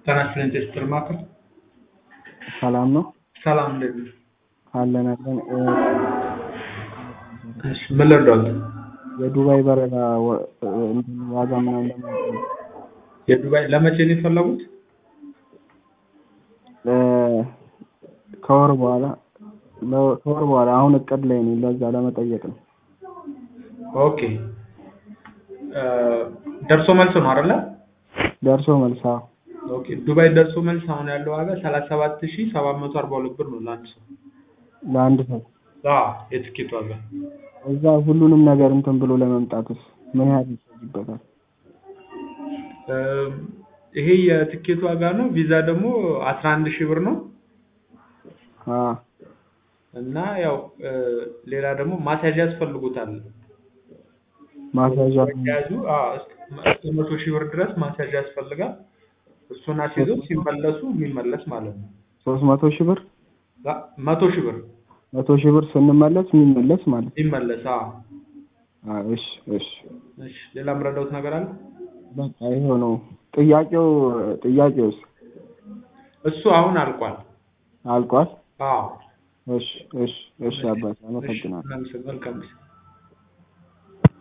ጤና ይስጥልኝ ቴስትር ማዕከል ሰላም ነው ሰላም እንዴት ነህ? አለን አለን እ እሺ ምን ልርዳዎት? የዱባይ በረራ ወ- እ እንትን ዋጋ ምናምን ለማወቅ ነው። የዱባይ ለመቼ ነው የፈለጉት? እ ከወር በኋላ ለ- ከወር በኋላ አሁን እቅድ ላይ ነኝ ለዛ ለመጠየቅ ነው። ኦኬ እ ደርሶ መልስ ነው አይደለ? ደርሶ መልስ አዎ ኦኬ ዱባይ ደርሶ መልስ አሁን ያለው ዋጋ ሰላሳ ሰባት ሺህ ሰባት መቶ አርባ ሁለት ብር ነው ለአንድ ሰው። ለአንድ ሰው አዎ የትኬት ዋጋ እዛ ሁሉንም ነገር እንትን ብሎ ለመምጣትስ ምን ያህል ይፈጅበታል? እ ይሄ የትኬት ዋጋ ነው። ቪዛ ደግሞ አስራ አንድ ሺህ ብር ነው አ እና ያው እ ሌላ ደግሞ ማስያዣ ያስፈልጉታል። ማስያዣ ያዙ እስከ መቶ ሺህ ብር ድረስ ማስያዣ ያስፈልጋል። እሱን አስይዘው ሲመለሱ የሚመለስ ማለት ነው። ሶስት መቶ ሺህ ብር አ- መቶ ሺህ ብር መቶ ሺህ ብር ስንመለስ የሚመለስ ማለት ነው። ሲመለስ። አዎ አ እሺ እሺ እሺ። ሌላ የምረዳውት ነገር አለ? በቃ ይኸው ነው ጥያቄው ጥያቄውስ እሱ አሁን አልቋል። አልቋል? አዎ እሺ እሺ እሺ አባቴ አመሰግናለሁ። መልካም ጊዜ